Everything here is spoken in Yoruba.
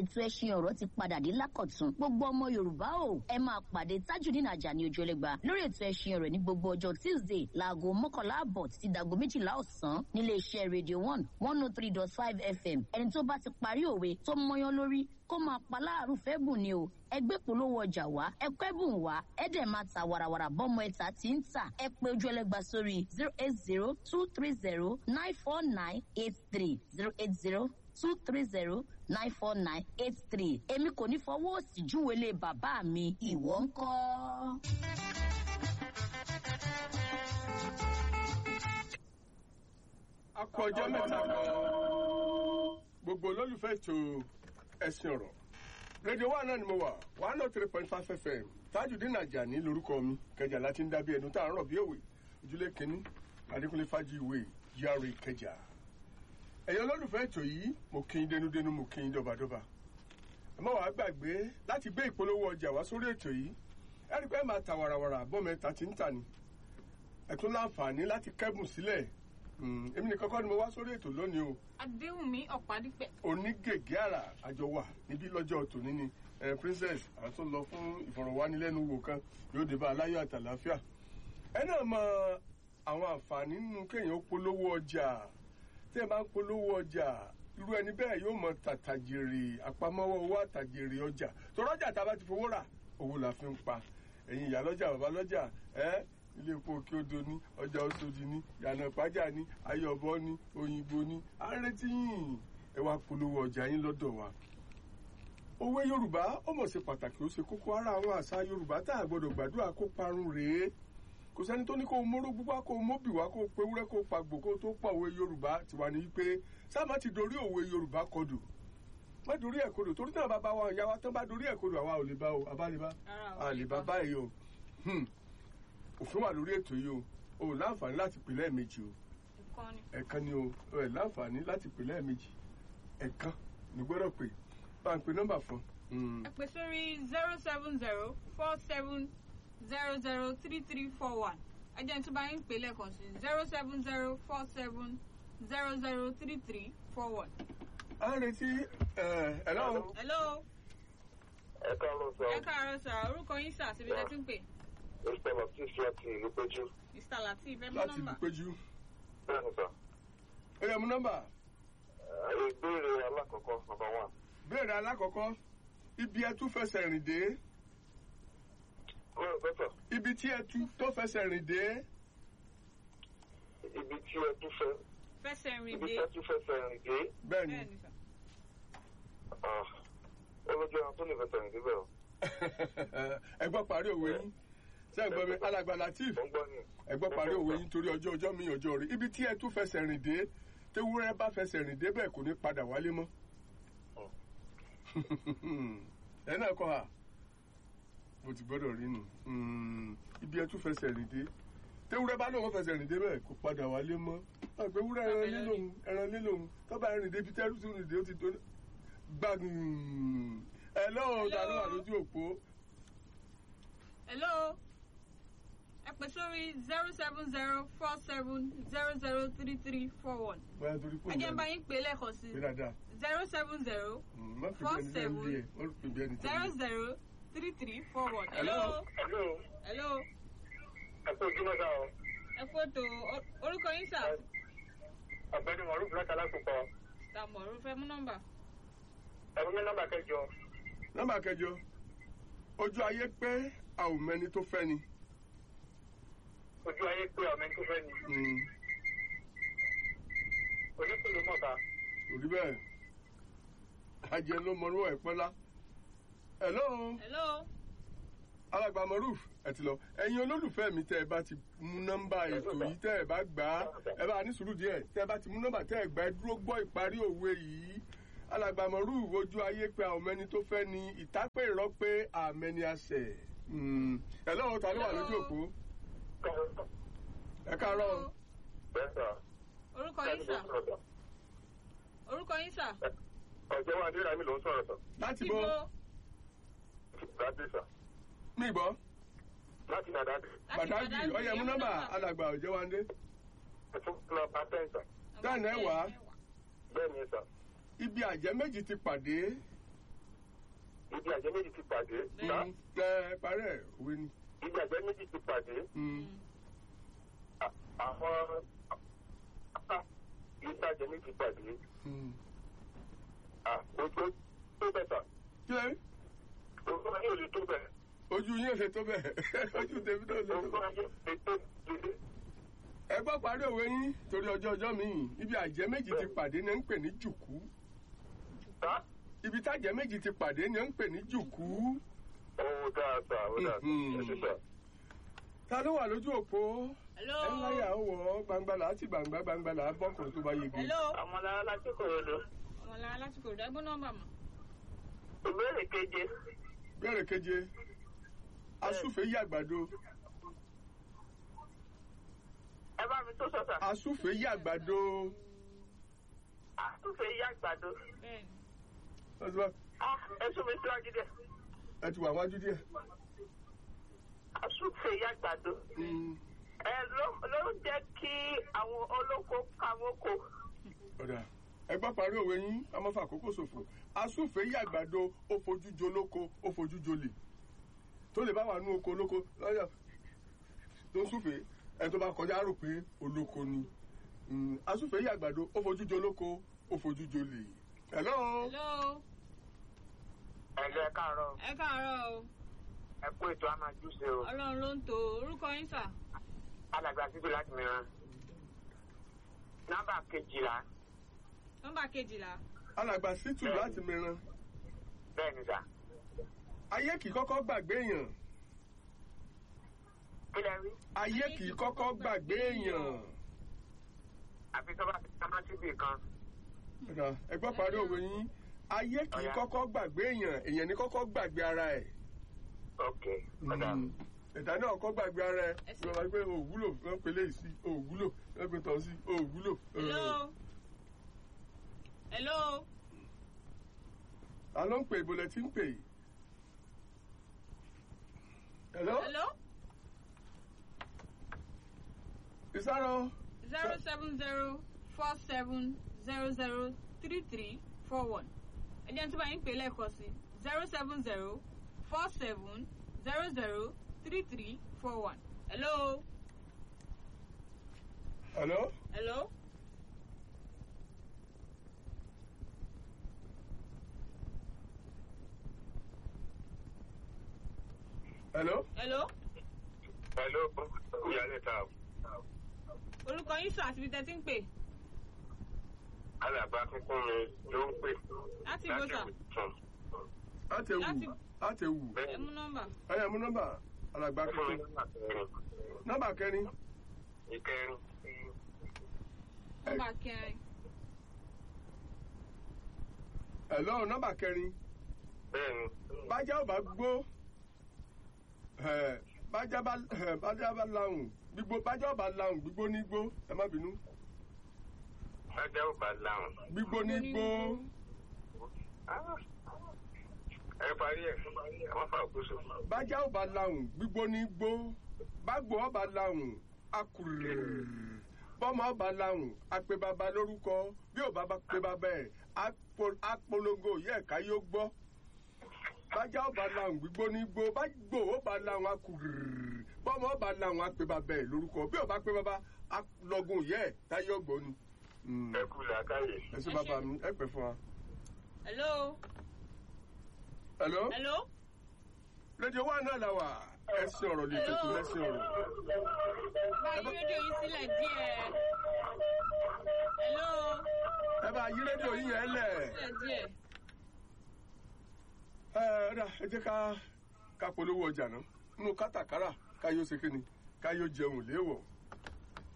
ètò ẹṣin ọ̀rọ̀ ti padà dé lákọ̀tún gbogbo ọmọ yorùbá o ẹ máa pàdé tajudeen ajani ojúlẹ̀gba lórí ètò ẹṣin ọ̀rọ̀ ní gbogbo ọjọ́ tuesday láago mọ́kànlá àbọ̀ títí dago méjìlá ọ̀sán nílé iṣẹ́ radio one one oh three dot five fm ẹni tó bá ti parí òwe tó mọyán lórí kó máa pa láàrú fẹ́ bùn ni o ẹgbẹ́ polówó ọjà wá ẹkọ́ ẹ̀bùn wá ẹ̀dẹ̀ máa ta wàràwàrà bọ́mọ ẹ̀ta tí ń tà ẹ pé ojú ẹlẹ́gba sórí zero eight zero two three zero nine four nine eight three zero eight zero two three zero nine four nine eight three èmi kò ní fọwọ́ òsì júwèlé bàbá mi ìwọ ń kọ́. akọjọ mẹ́ta kan gbogbo olólùfẹ́ ètò ẹ̀sìn ọ̀rọ̀ rédíò wa náà ni mo wà one oh three point five fm tajudeen ajani lorúkọ mi kẹjà láti ń dábí ẹnu tá à ń rọ̀ bí òwe ojúlé kínní adékúnlé fájú ìwé yàrá ìkẹjà ẹ̀yin olólùfẹ́ ètò yìí mo kí n dénúdénú mo kí n dọ́badọ́ba ẹ má wàá gbàgbé láti gbé ìpolówó ọjà wá sórí ètò yìí ẹ rí i pé ẹ máa ta wàràwàrà bọ́mẹta tí ń tà ní ẹ tún láǹfààní láti kẹ́bùn sílẹ̀ èmi nìkan kọ́ ni mo wá sórí ètò lónìí o adéhùnmí ọ̀pádípẹ́. onígègé àrà àjọ wà níbí lọ́jọ́ tòní ni eh, princess àwọn tó lọ fún ìfọ̀rọ̀wánilẹ́nuwò kan yóò dé bá aláyọ̀ àtàláfíà ẹ náà mọ àwọn àǹfààní nínú kéèyàn ó polówó ọjà tí ẹ bá ń polówó ọjà irú ẹni bẹ́ẹ̀ yóò mọ tàtàjèrè àpamọ́wọ́ owó àtàjèrè ọjà tọ́rọ́jà tá a bá ti fowó rà owó la fi ń pa ẹ̀yin ìyá lọ́jà bàbá lọ́jà ẹ́ ilé epo òkè odò ní ọjà oṣòdì ní yànnà ìpájà ní ayọ̀bọ ní òyìnbó ní àrètí yìí ẹ wá polówó ọjà yín lọ́dọ̀ wa. òwe yorùbá ó mọ̀ ṣe pàtàkì ó ṣe kókó ara àwọn àṣà yorùbá tá a gbọ́dọ̀ gbàdúrà kó parun rèé kò sẹ́ni tó ní kó o móró gbúgbá kó o móbì wá kó o pe wúrẹ́ kó o pàgbò kó o tó pọ̀ òwe yorùbá tiwa ní wípé sábà ti dorí òwe yorùbá kodò má dorí ẹ̀ kodò torí náà bàbá wa ìyá wa tán bá dorí ẹ̀ kodò àwa ò lè bá o àbá lè bá a lè bá báyìí o òfin wà lórí ètò yìí o o ò láǹfààní láti pè lẹ́ẹ̀mejì o ẹ̀kan ni o o ẹ̀ láǹfààní láti pè lẹ́ẹ̀mejì ẹ̀kan ní gbọ́dọ̀ pè bá ń pe nọ́mbà fún. ẹ pè sórí zero seven zero four seven zero zero three three four one ẹ jẹ́ tó bá yín pè lẹ́ẹ̀kan sí zero seven zero four seven zero zero three three four one. a ń retí ẹ ẹ lọ́wọ́. hello. ẹ káàárọ̀ sọ. ẹ káàárọ̀ sà orúkọ yín sà síbi tẹ́ ti ń pè. mr latif láti ìlú péjú. mr latif ẹ mú láti nọ́mbà. ìlú péjú. bẹ́ẹ̀ ni sọ. ó yẹ mú nọ́mbà. ìbéèrè alákọ̀ọ́kọ́ number one. béèrè alákọ̀ọ́kọ́ ibi ẹ tún fẹsẹ̀ rìn dé kúrò pẹ́tọ̀ ibi tí ẹ tún tó fẹsẹ̀ rìn dé ibi tí ẹ tún fẹ́ fẹsẹ̀ rìn ibi dé. tí ẹ tún fẹsẹ̀ rìn dé bẹ́ẹ̀ ni bẹ́ẹ̀ ni sà. ah, ó lójú ẹran tó lè fẹsẹ̀ rìn débẹ̀ o. ẹ gbọ́ parí òwe yín ṣé ẹ gbọ́ mi alàgbà latif mo ń gbọ́ ni. ẹ gbọ́ parí òwe yín torí ọjọ́ ọjọ́ mi ọjọ́ rí ibi tí ẹ tún fẹsẹ̀ rìn dé tewúrẹ́ bá fẹsẹ̀ rìn dé bẹ́ẹ̀ kò ní padà wálé mọ́ ẹ náà kọ́ ha mo ti gbọ́dọ̀ rí nù Mm, ibi ẹ tún fẹsẹ̀ rìn dé tewúrẹ́ bá lóun fẹsẹ̀ rìn dé bẹ́ẹ̀ kò padà wálé mọ́ àgbẹ̀wúrẹ́ ẹran lílòun ẹran lílòun tọ́ba rìn dé ibi tẹ́rù tún rìn dé ó ti tó gbàgùn ẹ lọ́wọ́ ta ló wà lójú òpó hello. ẹ pè sórí zero seven zero four seven zero zero three three four one. bóyá torí pé ẹ jẹ́ bá yín pè lẹ́ẹ̀kan sí pé dáadáa zero seven zero Mm, má fi Four bí ẹni tẹ́ ń lé ẹ má fi bí ẹni tẹ́ zero ń lé ẹ. zero three three four one. Hello. hello. hello hello. ẹ pé ojú mẹ́ta o. ẹ fótó orúkọ yín sà. ọ̀gbẹ́ni mọ̀rúfù láti alákòókò tàmọ̀rú fẹ́ mú nọ́mbà. ẹ̀rọ mi nọ́mbà kẹjọ. nọ́mbà kẹjọ ojú ayé pé a ò mẹni tó fẹ́ ni. ojú ayé pé ọmọ ẹni tó fẹ́ ni. Mm, onípele mọ̀ta. kò rí bẹ́ẹ̀ ajẹ́ ló mọ orúkọ ẹ̀pọ́nlá. hello hello. alàgbà moruf ẹ ti lọ ẹ̀yin olólùfẹ́ mi tẹ́ ẹ bá ti mú nọ́mbà ètò yìí tẹ́ ẹ bá gbà á ẹ bá ní sùúrù díẹ̀ tẹ́ ẹ bá ti mú nọ́mbà tẹ́ ẹ gbà ẹ dúró gbọ́ ìparí òwe yìí alàgbà moruf ojú ayé pé àwọn ọmọ ẹni tó fẹ́ ni ìtápẹ́ ìrọ́ pé àmẹ́ni àṣẹ. Mm, hello ta ló wà lójú òpó ẹ káàárọ̀. bẹ́ẹ̀ sà. orúkọ yín sà. orúkọ yín sà. ọ̀jọ̀ wa adéra mi ló ń sọ̀rọ̀ sọ. láti ibo. bọ́ dáadé sà. mí gbọ́ láti nàdáde. láti pàtàkì ọyẹ mú nọ́mbà alàgbà òjẹ́wándé ẹ̀fún lọ pátẹ́ sà. dáná ẹ wá bẹ́ẹ̀ ni sà. ibi àjẹ́ méjì ti pàdé ibi àjẹ́ méjì ti pàdé. Sá, Mm, ẹ parẹ́ òwe ni. ibi àjẹ́ méjì ti pàdé. Mm, À- Àwọn ibi àjẹ́ méjì ti pàdé. mm. À, Ojú tó bẹ̀ sà. kí lẹ́yìn Ojú ayé ò lè tó bẹ̀. ojú yín ò ṣe tó bẹ́ẹ̀ ojú tèmi náà ò ṣe tó Ojú bẹ́ẹ̀. ayé lè tó bẹ̀. ẹ gbọ́ parí òwe yín torí ọjọ́ ọjọ́ mi ibi àjẹ́ méjì ti pàdé ni ẹ ń pè ní jùkú Sá, ibi tájẹ́ méjì ti pàdé ni ẹ ń pè ní jùkú. ó dáa sà, ó dáa sà. Mhm. Ẹ ṣé sà. ta ló wà lójú òpó hello ẹ láyà ó wọ̀ gbangba là á ti gbangba gbangba là á bọ́kùnrin tó bá yege. hello Àwọn ará láti Kòròdú. ọmọlára láti kò dẹ́gbọ́n nọ́mbà mọ́ Ìbéèrè keje. bẹ́ẹ̀rẹ̀ keje asúfèé yí àgbàdo Ẹ bá mi tó sọ sà. asúfèé yí àgbàdo Àtúnṣe yí àgbàdo. bẹ́ẹ̀ni ẹ ti wá- Ah, Ẹ sún mi síwájú díẹ̀. ẹ ti wà wájú díẹ̀. Àtúnṣe yí àgbàdo. Mm, Ẹ ló ló ń jẹ́ kí àwọn olóko kàwókò. ọ̀dà ẹ gbọ́ parí òwe yín a máa fa àkókò ṣòfò asúfèé yí àgbàdo ó fojú jo lóko ó fojú jo lè tó lè bá wà nú oko olóko lọ́yà tó ń súfèé ẹ tó bá kọjá rò pé olóko ni Mm, asúfèé yí àgbàdo ó fojú jo lóko ó fojú jo lè. hello. hello Ẹ lẹ́ káàárọ̀. ẹ káàárọ̀ o Ẹ kú ètò àmàjúṣe o. ọlọ́run ló ń to orúkọ yín sà Alàgbà síbi láti mìíràn. Nọ́mbà kejìlá. nọ́mbà kejìlá alàgbà sítù láti mìíràn Bẹ́ẹ̀ ni sà. ayé kì í kọ́kọ́ gbàgbé èèyàn Kí lẹ rí? ayé kì í kọ́kọ́ gbàgbé èèyàn. Àfi tó bá ti pamọ́ síbì kan. Ọ̀dà, ẹ gbọ́ parí òwe yín ayé kì í Ọ̀yá. kọ́kọ́ gbàgbé èèyàn èèyàn ní kọ́kọ́ gbàgbé ara ẹ̀. Ok. Ọ̀dà. Mm. ẹ̀dá náà kọ́ gbàgbé ara ẹ̀ Ẹ ṣé. wọ́n máa gbé òwúlò wọ́n pe léyìí sí òwúlò wọ́n pe tọ̀ sí òwúlò. hello hello ta ló ń pè ìbò lẹ tí ń pè yìí. hello hello ìsáró zero seven zero four seven zero zero three three four one ẹ jẹ́ ní tí bá yín pè lẹ́ẹ̀kan sí zero seven zero four seven zero zero three three four one hello hello hello hello hello Hello. Ìyálẹ̀ ta. orúkọ yín sọ àti ibi tẹ́ ti ń pè Alàgbà kíkún mi ló ń pè. láti ibo sà Ìbùsùn. àtẹ̀wù Láti- àtẹ̀wù ẹ mú nọ́mbà ẹ̀yà mú nọ́mbà alàgbà Ẹ fún mi tuntun nọ́mbà kẹrin. nọ́mbà kẹrin Ìkẹrin. nọ́mbà kẹrin hello nọ́mbà kẹrin Bẹ́ẹ̀ni. bájá ò bá gbó ẹ̀, bájá bá ẹ̀, bájá bá lahùn gbígbó bájá ò bá lahùn gbígbó ní gbó ẹ má bínú Bájá ò bá láwọn. gbígbó ní gbó Ẹ parí ẹ̀. Àwọn fà kúso. bájá ò bá lahùn gbígbó ní gbó bágbó ò bá lahùn akùrù bọ́mọ ò bá lahùn àpè bàbá lórúkọ bí ò bá bá pè bàbá ẹ̀ apo- apolongo yẹ ẹ̀ka yóò gbọ́ bájá ò bá lahùn gbígbó ní gbó bágbó ò bá lahùn akùrù bọ́mọ ò bá lahùn àpè bàbá ẹ̀ lórúkọ bí ò bá pè bàbá alọ́gùn yẹ ẹ̀ táyé ọgbọ́n ni. Mm. Ẹ kú làákàyè. ẹ ṣé bàbá mi ẹ pẹ́ fún wa. hello hello hello rédíò wa náà la wà ẹsìn ọ̀rọ̀ lè tètè lẹ́sìn ọ̀rọ̀. báyìí rédíò yín sílẹ̀ díẹ̀ hello ẹ bá yí rédíò yín yẹn lẹ̀. sílẹ̀ díẹ̀ ẹ ẹ dà ẹ jẹ́ ká ká polówó ọjà náà nínú kátàkárà ká yóò ṣe kíni ká yóò jẹun léèwọ̀